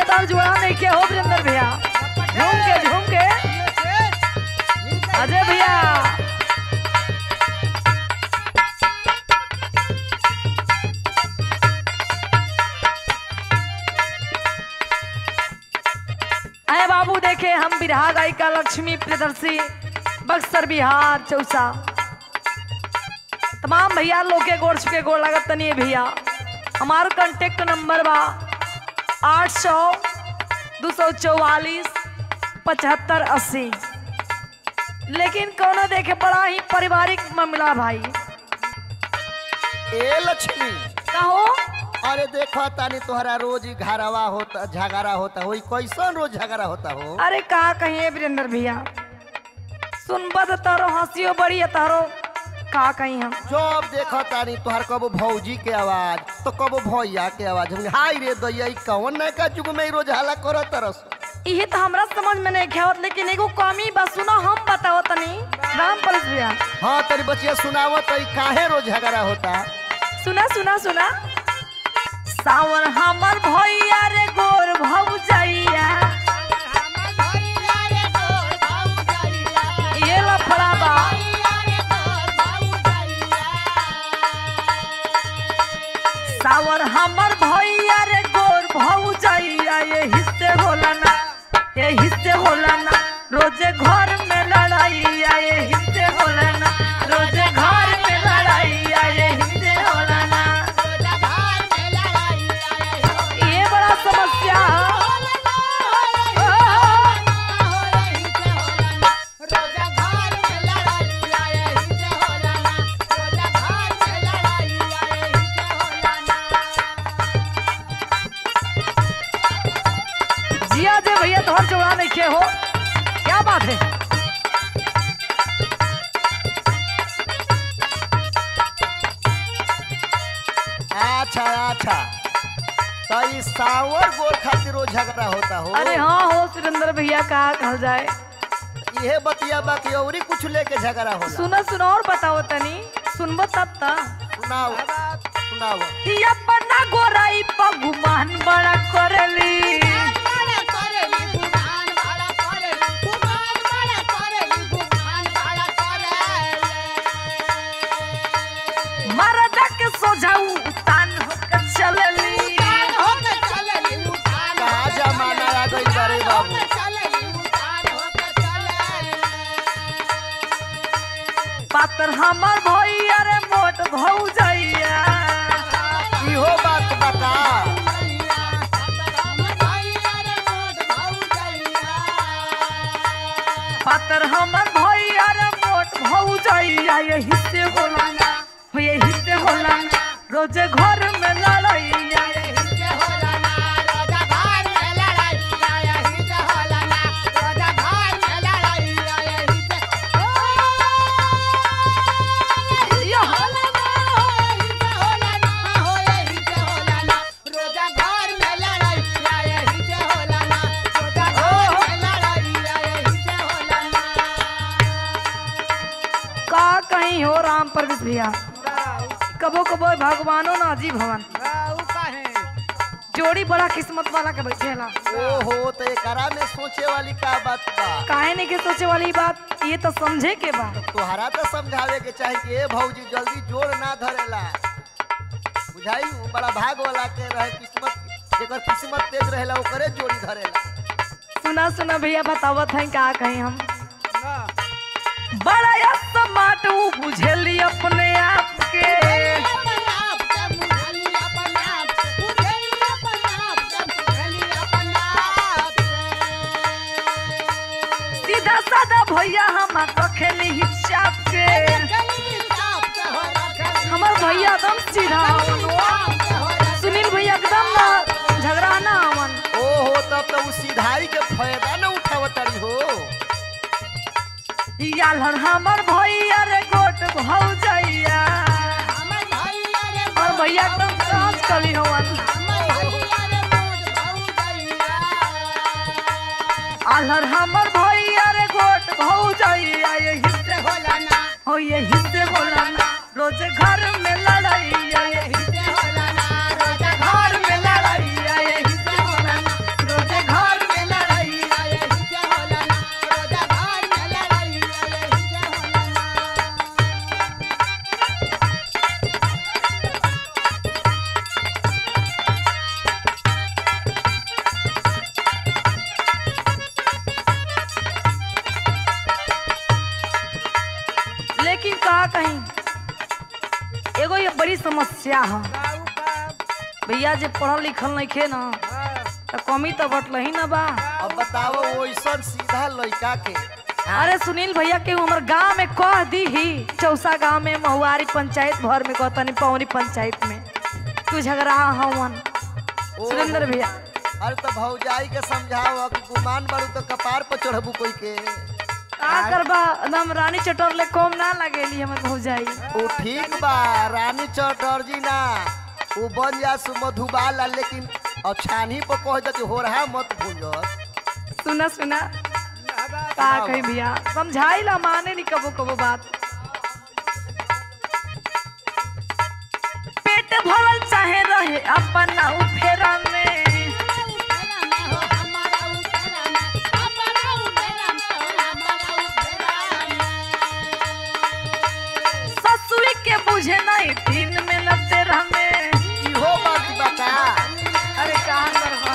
तार जुड़ा नहीं किया हो वीरेंद्र भैया झूम के झूम के अजय भैया अरे बाबू देखे हम बिरहा गायिका लक्ष्मी प्रियदर्शी बक्सर बिहार चौसा तमाम भैया लोग के गोड़ छुके गोड़ लागत तनी भैया हमार कांटेक्ट नंबर बा आठ सौ दो सौ चौवालीस पचहत्तर अस्सी लेकिन कोनो देखे बड़ा ही पारिवारिक मामला भाई ए लक्ष्मी कहो अरे देखो तानी तोहरा रोज ही घरवा होता झगड़ा होता हो कैसन रोज झगड़ा होता हो अरे का कहिए वीरेंद्र भैया सुनबा तो तारो हंसियो बड़ी है तारो का कहीं हम जब देखो तानी तोहर कबो भौजी के आवाज तो कबो भैया के आवाज हम हाय रे दैया ई कौन ना का जुग में ई रोज हल्ला करत तरस इहे तो हमरा समझ में नहीं खेवत लेकिन एगो कमी बा सुनो हम बताओ तनी राम परस भैया हाँ तेरी बचिया सुनावत ई काहे रोज झगड़ा होता सुना सुना सुना सावन हमर भैया रे गोर भौजैया ये लफड़ा बा सावन हमर भैया रे गोर भौजैया ये हिस्से होला ना ये हिस्से होला ना रोजे घर में लड़ाइया ये हिस्से होला ना रोजे घर में लड़ाइया ये हिस्से होला ना ये बड़ा समस्या जिया जे भैया तोहर जोड़ा नहीं खे हो क्या बात है अच्छा अच्छा तो ई सावर गोर खातिर रोज झगड़ा होता हो अरे हाँ हो सुरेंद्र भैया का कहल जाए इहे बतिया बाकी औरी कुछ लेके झगड़ा होला सुनो सुनो और बताओ तनी सुनबो तब ता सुनाओ सुनाओ ई अपना गोराई पर गुमान बड़ा करेली मरदा के सोझाऊ तान होकर चलेली कहा जमाना आ गई बड़े बाबू पातर हमर भैया रे मोट भौजैया इहो बात बता पातर हमर भैया रे मोट भौजैया यही से होला ना हो यही से होला ना रोजे घर में लड़ैया यही से होला ना यो का कहीं हो राम परवेश भैया कबो कबो भगवानो ना जी भवन जोड़ी बड़ा किस्मत वाला के बैठेला ओहो तो एकरा में सोचे वाली का बात बा काहे नहीं के सोचे वाली बात ये तो समझे के बा तोहरा तो समझावे के चाही कि ए भौजी जल्दी जोर ना धरेला बुझाई उ बड़ा भाग वाला के रहे किस्मत जेकर किस्मत तेज रहेला ओकरे जोड़ी धरेला सुना सुना भैया बतावत है का कहीं हम बड़ा या समाट ऊ बुझेली अपने आप के सीधा साधा भैया हम रखेली ही चाप के हमार भैया एकदम सीधा हवन हो। सुनील भैया एकदम ना झगड़ा ना हवन ओहो तब तो उ सीधाई के फायदा न उठावतरी हो यालर हमर भैया रे गोट भौजैया और भैया एकदम सास कली हवन आलर हमर भैया रे गोट भौजैया यही से होला ना हो यही से होला ना रोजे घर में लड़ैया यही से होला ना रोजे घर में लड़ैया यही से होला ना रोजे एगो ये बड़ी समस्या है काऊ का भैया जे पढ़ल लिखल नहीं खे ना हाँ, तो कमी तो बटल ही ना बा अब बताओ वैसन सीधा लड़का के अरे सुनील भैया के हमर गांव में कह दी ही चौसा गांव में महुआरी पंचायत भर में कहतनी पौनी पंचायत में तू झगड़ा हवन ओ, सुरेंद्र भैया अरे तो भौजाई के समझाओ कि गुमान बारू तो कपार पर चढ़बू कोई के का करबा एकदम रानी चटोर ले कम ना लगेली हमर भौजाई ओ ठीक बा रानी चटर्जी ना वो बन जा सु मधुबाला लेकिन अब छानी पर कह दे हो रहा मत भूल सुना सुना नहबा का कही भैया समझाई ला माने नहीं कबो कबो बात पेट भरल चाहे रहे अपना उफेरा में ससुरी के बुझे नहीं दिन में न तेरा में इहो बात बता अरे कहाँ करबा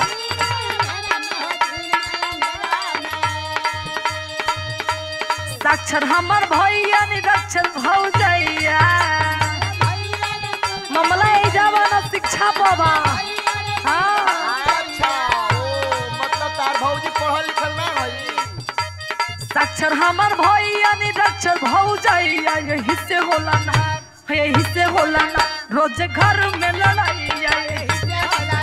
साक्षर हमर भैया निरक्षर भौजैया मामला ए जवाना शिक्षा बाबा हाँ अच्छा ओ मतलब तार भौजी पढ़ल लिखल ना हई साक्षर हमर भैया निरक्षर भौजैया यही से होला ना यही से होला ना रोज घर में लड़ाइया यही से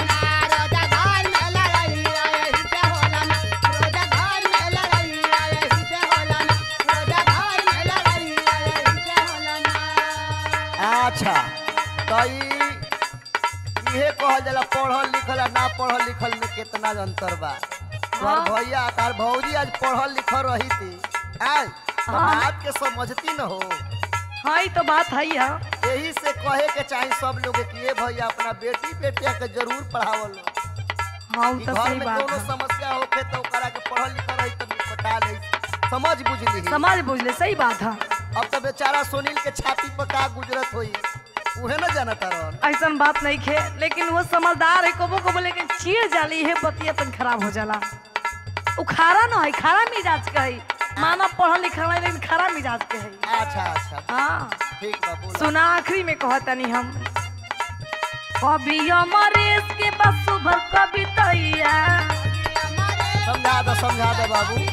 अच्छा तो ई इहे कहल जाला पढ़ल लिखल आ ना पढ़ल लिखल में कितना अंतर बा तोहर हाँ। भैया तार भौजी आज पढ़ल लिखल रही थी आज तो हाँ। बात के समझती न हो हाँ ई तो बात है हाँ यही से कहे के चाही सब लोग कि ये भैया अपना बेटी बेटिया के जरूर पढ़ावल हाँ उ कि तो घर सही में बात कोनो है समस्या होखे तो ओकरा के पढ़ल लिखल रही तो निपटा ले समझ बुझली समाज बुझले सही बात है अब तो बेचारा सुनील के छाती पर का गुजरत होई उहे न जानता रहन ऐसन बात नहीं खे लेकिन वो समझदार है कबो कबो लेकिन चीड़ जाली है बतिया तन खराब हो जाला उ खारा न है खारा मिजाज के है माना पढ़ल लिखल है लेकिन खारा मिजाज के है अच्छा अच्छा हाँ ठीक बा बोला सुना आखिरी में कहतनी हम कभी अमरेश के बस सुबह कवितैया समझा दो समझा दो बाबू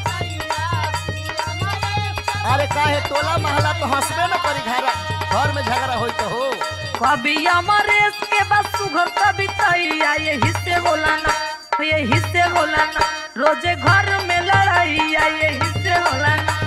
अरे काहे टोला महला तो हंसबे न करी घर घर में झगड़ा होई तो हो कभी अमरेश के बस सुघर कवितैया यही से होला ना यही से होला ना रोजे घर में लड़ाइया यही से होला ना